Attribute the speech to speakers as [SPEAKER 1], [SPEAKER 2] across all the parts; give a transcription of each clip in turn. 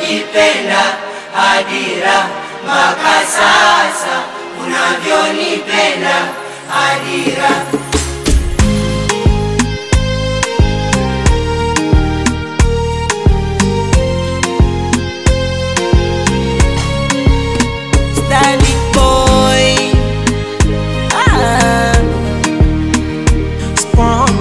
[SPEAKER 1] unavyonipenda Adira, mpaka sasa unavyonipenda Adira.
[SPEAKER 2] Stanley boy. Ah. Spawn.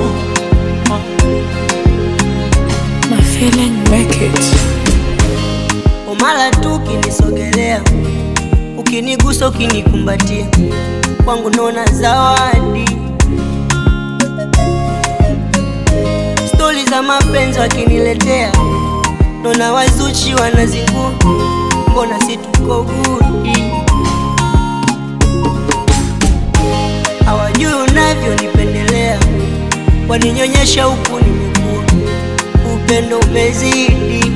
[SPEAKER 3] My feeling make it.
[SPEAKER 2] Umala tu ukinisogelea, ukinigusa, ukinikumbatia, kwangu naona zawadi. Stori za mapenzi wakiniletea, naona wazuchi wanazingua, mbona si tuko gudi? Hawajui unavyonipendelea, waninyonyesha huku nimekuwa, upendo umezidi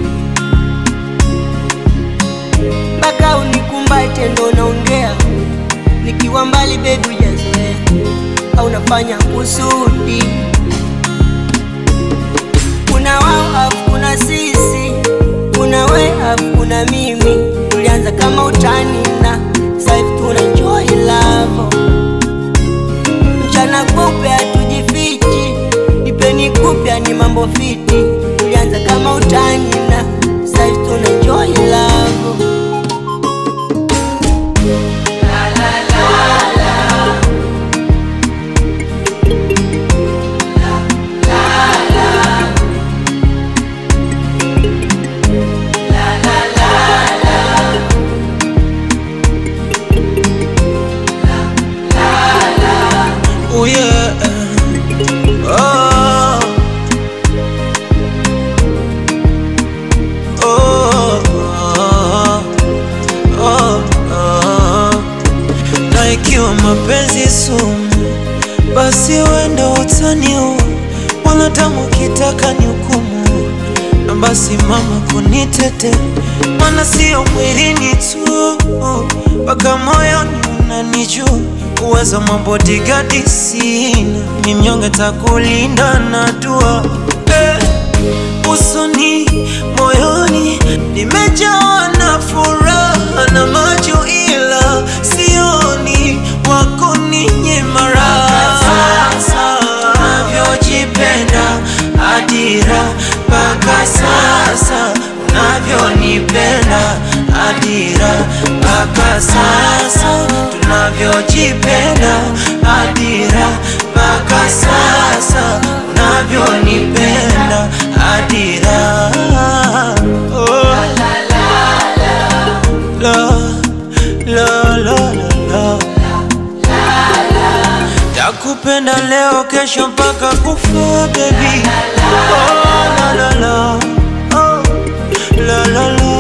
[SPEAKER 2] mpaka unikumbate ndo naongea, nikiwa mbali bebi hujazoea, au nafanya kusudi. Kuna wao afu kuna sisi, kuna we afu kuna mimi. Tulianza kama utani na sasa hivi tuna enjoy love. Mchana kupe hatujifichi, nipeni kupya ni mambo fiti. Tulianza kama utani na sasa hivi tuna enjoy love.
[SPEAKER 4] Oh yeah. Oh. Oh. Oh. Oh. Na ikiwa mapenzi sumu, basi wenda utaniua, wala damu kitaka ni hukumu, na basi mama kunitete, maana sio mwilini tu, mpaka moyoni unanijua uwezo mabodigadi sina, ni mnyonge takulinda na dua eh, usoni moyoni nimejawa na furaha na macho, ila sioni wako ninyima raha unavyojipenda Adira, mpaka sasa unavyonipenda Adira, mpaka sasa tunavyojipenda Adira, mpaka sasa unavyonipenda Adira. Oh. La, la, la, la, la. Takupenda leo kesho mpaka kufa baby. Oh, la, la, la. Oh, la, la, la.